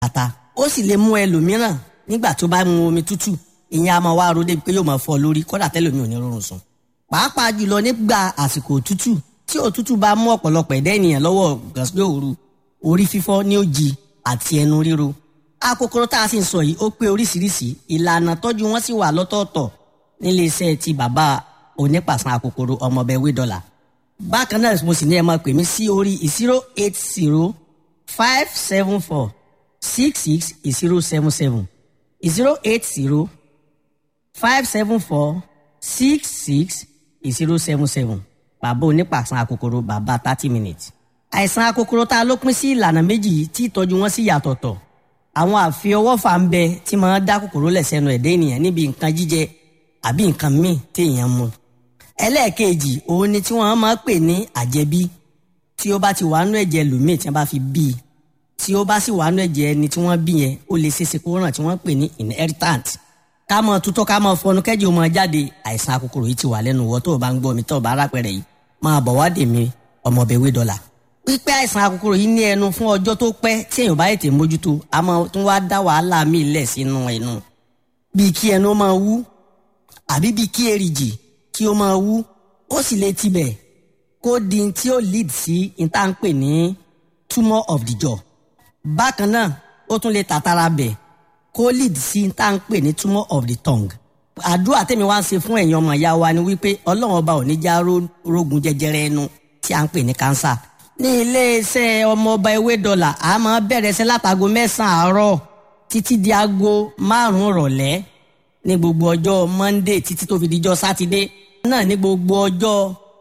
ata ó sì lè mú ẹlòmíràn nígbà tó bá mu omi tútù ìyẹn a máa wá ro débi pé yóò máa fọ́ lórí kódà tẹ́lòmí ò ní rọrùn sùn pàápàá jùlọ nígbà àsìkò òtútù tí òtútù bá mú ọ̀pọ̀lọpọ̀ ẹ̀dá ènìyàn lọ́wọ́ gàsílẹ̀ òru orí fífọ́ ní òjì àti ẹnu ríro akòkòrò tá a sì ń sọ yìí ó pé oríṣiríṣi ìlànà tọ́jú wọn sì wà lọ́tọ̀ọ̀tọ̀ nílé iṣẹ́ ti bàbá onípàṣán akòkòrò ọmọọbẹ̀ wé dọ́là bákan náà mo sì ní ẹ máa pè mí sí orí zero eight zero five seven four six six zero seven seven zero eight zero five seven four six six zero seven seven bàbá onípàṣán akòkòrò bàbá thirty minutes. àìsàn akòkòrò tá a ló pín sí ìlànà méjì yìí tí ìtọ́jú wọn sì yàtọ̀tọ̀ àwọn àfiọwọ́fà ń bẹ tí máa dá kòkòrò lẹ̀ sẹ́nu ẹ̀dá ènìyàn níbi nǹkan jíjẹ àbí nǹkan míì téèyàn mu. ẹlẹ́ẹ̀kejì òun ni tí wọ́n máa pè ní àjẹbí tí ó bá ti wà nú ẹ̀jẹ̀ lòmíì tí wọ́n bá fi bí i tí ó bá sì wà nú ẹ̀jẹ̀ ẹni tí wọ́n bí yẹn ó lè ṣeéṣe kó ràn tí wọ́n pè ní inheritant ká mọ tutọ́ ká mọ fọnú kẹ́jì ó mọ jáde àìsàn akòkòrò yìí ti wà lẹ́nu wọ́ tó o bá ń gbọ́ mi tó o bá rápẹ̀rẹ̀ yìí máa bọ̀ wá dè mí ọmọbẹ̀wé dọ́là. pípẹ́ àìsàn akòkòrò yìí ní ẹnu fún ọjọ́ tó pẹ́ tí èèyàn bá ètè mójútó a máa tún wá dá wàhálà míì lẹ̀ sínú ẹnu. bíi kí ẹnu máa wú àbí bíi kí èrìgì kí ó máa wú ó sì lè tibẹ̀ kó di tí ó lead sí ìtànpè ní tumor of the jaw. bákan náà ó tún lè tàtàrà bẹ̀ kó lead sí ìtànpè ní tumor of the tongue àdúrà tèmi wá ń ṣe fún ẹ̀yin ọmọ ìyá wa ni wípé ọlọ́run ọba ò ní já rógun jẹjẹrẹ ẹnu tí a ń pè ní kánsà. ní iléeṣẹ́ ọmọọba ewé dọ́là a máa bẹ̀rẹ̀ sí látago mẹ́sàn-án àárọ̀ títí di aago márùn-ún rọ̀lẹ́ ní gbogbo ọjọ́ monday títí tó fi dijọ́ sátidé náà ní gbogbo ọjọ́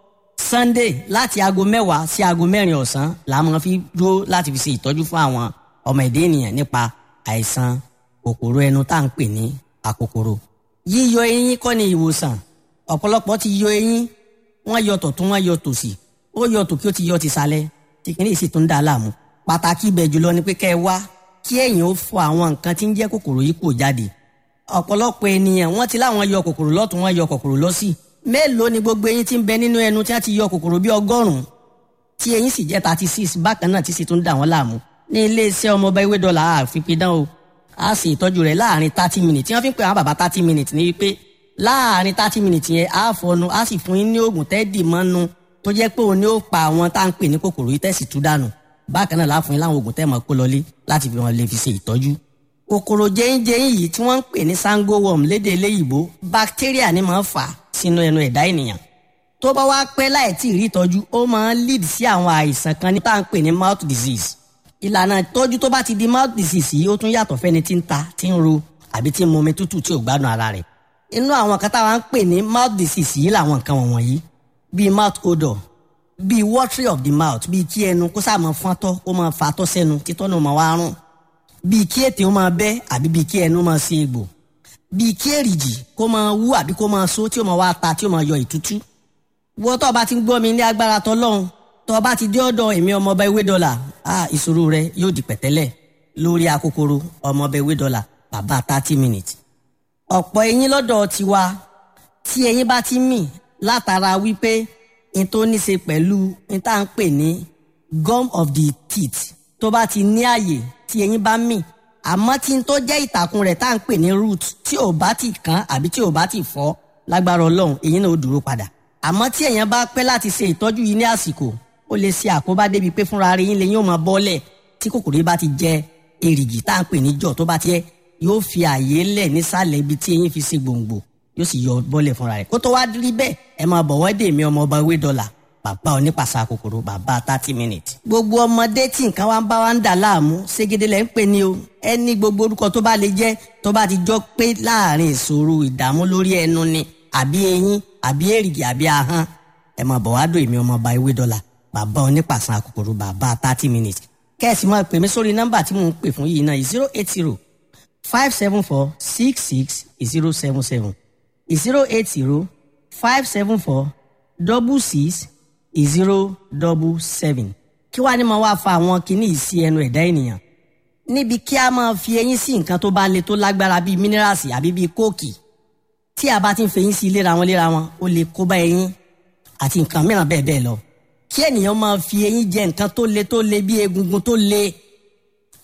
sunday láti aago mẹ́wàá sí aago mẹ́rin ọ̀sán la máa fi dúró láti fi ṣe ìtọ́jú fún àwọn ọmọ ẹ̀dá ènìyàn nípa àìsàn kòkòrò ẹnu tá à ń pè ní àkòkòrò yíyọ eyín kọ́ ni ìwòsàn ọ̀pọ̀lọpọ̀ ti yọ eyín wọ́n yọ tọ̀tún wọ́n yọ tòsì ó yọ tòkí ó ti yọ tìsàlẹ̀ tí kìíní sì tún dá a láàmú pàtàkì ibẹ̀ jùlọ ni pé kẹ́ ẹ wá kí ẹ̀yin ó fọ àwọn nǹkan tí ń jẹ́ kòkòrò yìí kò jáde ọ̀pọ̀lọpọ̀ ènìyàn wọ́n ti láwọn yọ kòkòrò lọ́tún wọ́n yọ kòkòrò lọ́sì mélòó ni gbogbo eyín tí ń bẹ nínú ẹnu tí wọ́n ti yọ kòkòrò bí ọgọ́rùn-ún tí eyín sì jẹ́ thirty six bákan náà tí sì tún dà wọ́n láàmú ní iléeṣẹ́ ọmọọba ewé dọ́là àfipidán o a sì ìtọ́jú rẹ̀ láàrin thirty minutes tí wọ́n fi ń pè àwọn bàbá thirty minutes ní wípé láàrin thirty minutes yẹn á fọnu á sì fún yín ní oògùn tẹ́ẹ̀dì mọ́nu tó jẹ́ pé òun ni ó pa àwọn tá à ń pè ní kòkòrò yìí tẹ̀sí tú dànù bákan náà láàfún yín láwọn oògùn tẹ́ẹ̀ mọ́ kó lọlé láti fi wọn lè fi ṣe ìtọ́jú. kòkòrò jẹ́yìnjẹ́yìn yìí tí wọ́n ń pè ní sango worm lédè eléyìíbó bacteria ni máa ń fà sínú ẹnu ẹ̀dá ènìyàn tó bá wá pẹ́ láì tí ì rí ìtọ́jú ó máa ń lead sí àwọn àìsàn kan ní tá à ń pè ní mouth disease ìlànà ìtọ́jú tó bá ti di mouth disease yìí ó tún yàtọ̀ fẹ́ni tí ń ta tí ń ro àbí tí ń mumi tútù tí ò gbádùn ara rẹ̀ inú àwọn kan táwa ń pè ní mouth disease yìí làwọn nǹkan wọ̀nyí bíi mouth odor bíi watery of the mouth bíi kí ẹnu kó sáà máa fọ́ntọ́ kó máa fatọ́ sẹ́nu títọ́ náà máa wá rùn bíi kí ètè ó máa bẹ́ àbí bíi kí ẹnu máa ṣe egbò bíi kí èrìgì kó máa wú àbí kó máa so tí ó máa wá ta tí ó máa yọ ìtútú wọ́n tó bá ti ń gbọ́ mi ní agbára tọ́lọ́run tó bá ti dé ọ̀dọ̀ èmi ọmọọba ewé dọ́là ah ìṣòro rẹ yóò di pẹ̀tẹ́lẹ̀ lórí akókòrò ọmọọba ewé dọ́là bàbá thirty minutes. ọ̀pọ̀ eyín lọ́dọ̀ tiwa tí eyín bá ti mì látara wípé n tó ní ṣe pẹ̀lú n tá à ń pè ní gum of the teeth tó bá ti ní àyè tí eyín bá mì àmọ́ tí n tó jẹ́ ìtàkùn rẹ̀ tá à ń pè ní root tí ò bá ti kán àbí tí ò bá ti fọ́ lágbára ọlọ́run eyín náà ó dúró padà àmọ́ tí èèyàn bá pẹ́ láti ṣe ìtọ́jú yìí ní àsìkò ó lè ṣe àkóbá débi pé fúnra rẹ̀ yín lè yóò máa bọ́lẹ̀ tí kòkòrò yìí bá ti jẹ èrìgì tá à ń pè ní jọ̀ tó bá tiẹ̀ yóò fi àyè lẹ̀ nísàlẹ̀ ibi tí eyín fi ṣe gbòǹgbò yóò sì yọ bọ́lẹ̀ fúnra rẹ̀ kó tó wá rí bẹ́ẹ̀ ẹ máa bọ̀ wọ́dé mi ọmọ ọba ewé dọ́là bàbá onípàṣà kòkòrò bàbá thirty minutes. gbogbo ọmọdé tí nǹkan wá ń bá wa ń dà láàmú ségede lẹ́ ń pè ní o ẹni gbogbo orúkọ tó bá lè jẹ́ tó bá ti jọ pé láàrin ìṣòro ìdààmú lórí ẹnu ni àbí eyín àbí èrìgì àbí ahọ́n ẹ máa bọ̀ wá dò èmi ọmọ ọba ewé dọ́là bàbá onípàṣán àkòkòrò bàbá thirty minutes kẹ́sì máa pè mí sórí nọ́mbà tí mò ń pè fún yìí náà zero eight zero five seven four six six zero seven seven zero eight zero five seven four double six zero double seven kí wàá ní máa wá fa àwọn kinní yìí sí ẹnu ẹ̀dá ènìyàn níbi kí a máa fi eyín sí nǹkan tó bá le tó lágbára bíi mínírààsì àbí bíi kóòkì tí a bá ti ń fẹyín sí léra wọn léra wọn ó lè kó bá eyín àti nǹkan mìíràn bẹ́ẹ̀ bẹ́ẹ̀ lọ kí ènìyàn máa fi eyín jẹ nǹkan tó le tó le bí egungun tó le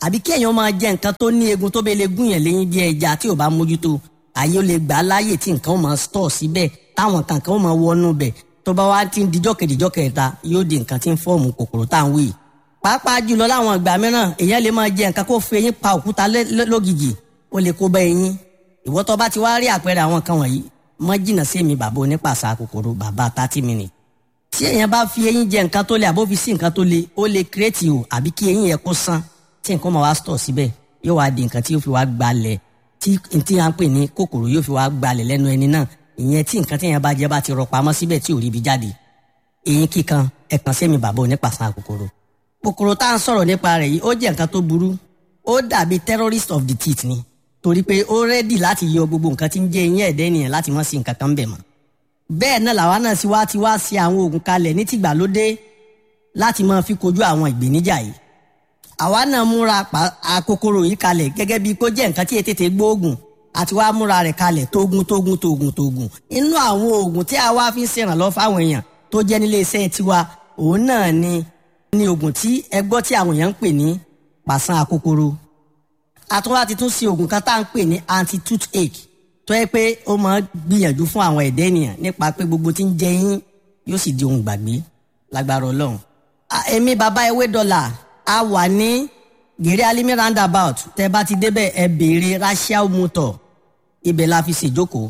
àbí kí èèyàn máa jẹ nǹkan tó ní egun tó bẹ́ẹ̀ lè gún yẹn léyìn bí ẹja tí ò bá mójútó àyè ó lè gbà á láàyè tí nǹkan ó máa stọ̀ síbẹ̀ táwọn kankan ó máa wọnú bẹ̀ tó bá wá ti ń dijọ́ kejìjọ́ kẹta yóò di nǹkan tí ń fọ́ọ̀mù kòkòrò tá à ń wí. pàápàá jùlọ láwọn ìgbà mìíràn èèyàn lè máa jẹ nǹkan kó fi eyín pa òkúta lógìjì ó lè kó bá eyín ìwọ tó bá ti wá rí àpẹẹrẹ àwọn kan wọ̀nyí mọ́ jìnnà sí èmi bàbá onípàṣà kòkòrò bàbá thirty minutes tí èèyàn bá fi eyín jẹ nǹkan tó le àbó fi sí nǹkan tó le ó lè kírètì o àbí kí eyín yẹn kó sán tí nǹkan máa wá stọ̀ síbẹ̀ yóò wá di nǹkan tí yóò fi wá gbalẹ̀ tí tí à ń pè ní kòkòrò yóò fi wá gbalẹ̀ lẹ́nu ẹni náà ìyẹn tí nǹkan tí èèyàn bá jẹ bá ti rọ pamọ́ síbẹ̀ tí ò rí ibi jáde eyín kíkan ẹ̀kan sẹ́mi bàbá onípàṣán kòkòrò kòkòrò tá à ń sọ̀rọ̀ nípa rẹ̀ yìí ó jẹ́ nǹkan tó burú ó dàbí terrorist of the teeth ni torí pé ó rẹ́dì láti yọ gbogbo nǹkan tí ń jẹ́ eyín ẹ̀dẹ́ ènìyàn láti mọ́ sí nǹkan kan bẹ̀ mọ́ bẹ́ẹ̀ náà làwa náà sì wá ti wá sí àwọn oògùn kalẹ̀ ní tìgbàlódé láti máa fi kojú àwọn ìgbéníjà yìí àwa náà múra àkókòrò yìí kalẹ̀ gẹ́gẹ́ bíi kó jẹ́ nǹkan tí ètètè gbóògùn àti wá múra rẹ̀ kalẹ̀ tógun tógun tógun tógun inú àwọn oògùn tí a wá fi ń ṣèrànlọ́ fáwọn èèyàn tó jẹ́ nílé iṣẹ́ tiwa òun náà ni ni oògùn tí ẹ gbọ́ tí àwọn èèyàn ń pè ní pàṣán àkókòrò àtúnwá ti tún ṣe oògùn kan tá à ń pè ní anti toothache tó yẹ pé ó máa gbìyànjú fún àwọn ẹ̀dẹ́ ènìyàn nípa pé gbogbo tí ń jẹ yín yóò sì di ohun gbàgbé lágbára ọlọ́run. èmi bàbá ewé dọ́là a wà ní gèrè alimi roundabout tẹ bá ti débẹ̀ ẹ béèrè rachel motor ibẹ̀ la fi ṣèjókòó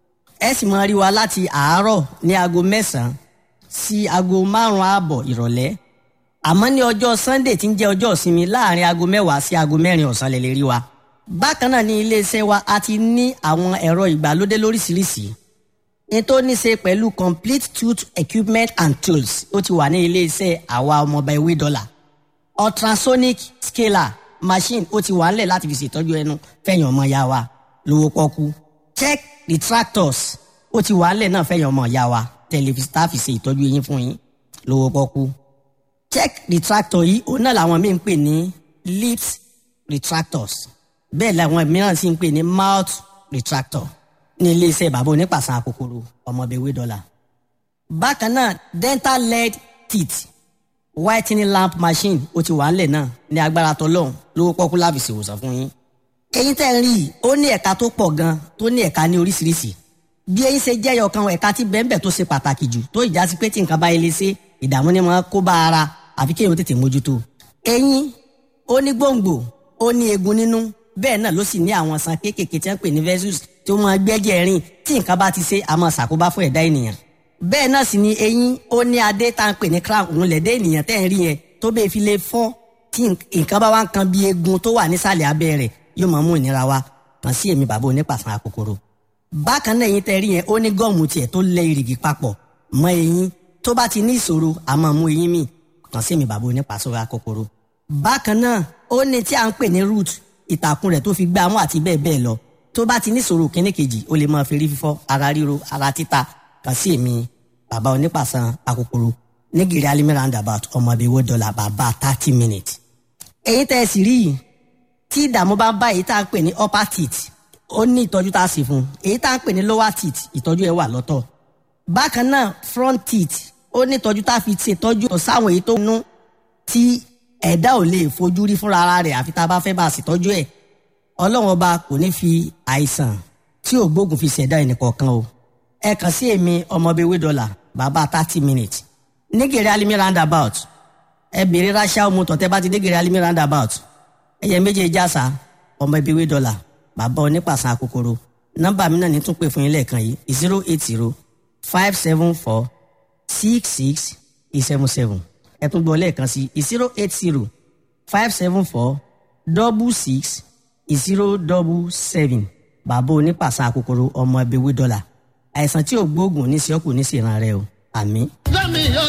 ẹ sì máa rí wa láti àárọ̀ ní aago mẹ́sàn-án sí aago márùn-ún ààbọ̀ ìrọ̀lẹ́ àmọ́ ní ọjọ́ sunday tí ń jẹ́ ọjọ́ ìsinmi láàrin aago mẹ́wàá sí aago mẹ́rin ọ̀sán lè lè rí wa bákan náà ní iléeṣẹ́ wa a ti ní àwọn ẹ̀rọ ìgbàlódé lóríṣiríṣi ní tó ní ṣe pẹ̀lú complete tooth equipment and tools ó ti wà ní iléeṣẹ́ àwa ọmọọba ewé dọ́là ultrasonic scaler machine ó ti wà ńlẹ̀ láti fi ṣètọ́jú ẹnu fẹ̀yìn ọmọ ya wa lówó pọ́kú check retractors ó ti wà ńlẹ̀ náà fẹ̀yìn ọmọ ya wa tẹlifíṣítà fi ṣe ìtọ́jú eyín fún yín lówó pọ́kú check retractor yìí òun náà làwọn míì ń pè ní lips retractors bẹ́ẹ̀ làwọn mìíràn sì ń pè ní mouth retractor ní iléeṣẹ́ bàbá onípàṣán àkókòrò ọmọbẹ̀wé dọ́là. bákan náà dental lead teeth whitening lamp machine ó ti wà ńlẹ̀ náà ní agbára tọlọ́hún lówó pọ́kú láfi ṣèwòsàn fún yín. eyín tẹ́ ń rí i ó ní ẹ̀ka tó pọ̀ gan tó ní ẹ̀ka ní oríṣiríṣi. bí eyín ṣe jẹ́yọ̀ kan ẹ̀ka tí bẹ́ẹ̀nbẹ́ tó ṣe pàtàkì jù tó ìjà sí pé tí nǹkan bá ilé ṣe ìdààmú ni wọ́n kó bá ara àfi kéèyàn tètè mójútó. eyín ó ní gbòǹgbò ó ní eegun nínú bẹ́ẹ̀ náà ló sì ní àwọn san kéékèèké tí wọ́n pè ní vessels tí ó máa gbẹ́jẹ̀ rìn tí nǹkan bá ti ṣe àmọ́ ṣàkóbá fún ẹ̀dá ènìyàn. bẹ́ẹ̀ náà sì ni eyín ó ní adé tá à ń pè ní crown òun lẹ̀dẹ́ ènìyàn tẹ́ ń rí yẹn tó bẹ́ẹ̀ fi lè fọ́ tí nǹkan bá wá ń kan bí eegun tó wà nísàlẹ̀ abẹ́ rẹ̀ yóò máa mú ìnira wá kàn sí èmi bàbá onípàṣán àkókòrò. bákan náà eyín tẹ́ rí yẹn ó ní gọ́ọ̀mù tiẹ̀ tó lẹ ìrìgì papọ̀ mọ́ eyín tó bá ti ní ìṣòro àmọ́ mú eyín mì kàn sí èmi bàbá onípàṣán àkókòrò. bákan náà ó ní tí à ń pè ní root ìtàkùn rẹ̀ tó fi gbá mú àti bẹ́ẹ̀ bẹ́ẹ̀ lọ tó bá ti níṣòro kíní kejì ó lè máa fi rí fífọ́ ara ríro ara títa kàn sí èmi bàbá onípàṣán àkókòrò nígìrì alimi roundabout ọmọbìnrin wo dọ́là bàbá thirty minutes. èyí tẹ́ ẹ sì rí yìí tí ìdààmú bá ń bá èyí tá à ń pè ní upper teeth ó ní ìtọ́jú tá a sì fún èyí tá à ń pè ní lower teeth ìtọ́jú ẹ̀ wà lọ́tọ̀. bákan náà front teeth ó ní ìtọ́jú tá a fi ṣètọ́jú sáwọn èyí tó nú tí ẹ̀dá ò lè fojú rí fúnra ara rẹ̀ àfi tá a bá fẹ́ bá a ṣètọ́jú ẹ̀ ọlọ́run ọba kò ní fi àìsàn tí ò gbógun fi ṣẹ̀dá ẹnìkọ̀ọ̀kan o ẹ kàn sí èmi ọmọbewé dọ́là bàbá thirty minutes nígèrè alimi roundabout ẹ bèrè ráṣà ọmọ tọ̀tẹ́ bá ti nígèrè alimi roundabout ẹyẹ méjèèjì àṣà ọmọbewé dọ́là bàbá onípàṣán àkókòrò nọ́mbà mi náà ní tún pè fún yín lẹ́ẹ̀kan yìí zero eight zero five seven four six six seven seven ẹ tún gbọ́ lẹ́ẹ̀kan sí zero eight zero five seven four double six zero double seven bàbá onípàṣán àkókòrò ọmọ ẹbí wí dọ́là àìsàn tí ò gbóògùn ní sí ọkùnrin ní sí ìran rẹ o àmín. lẹ́mi yọ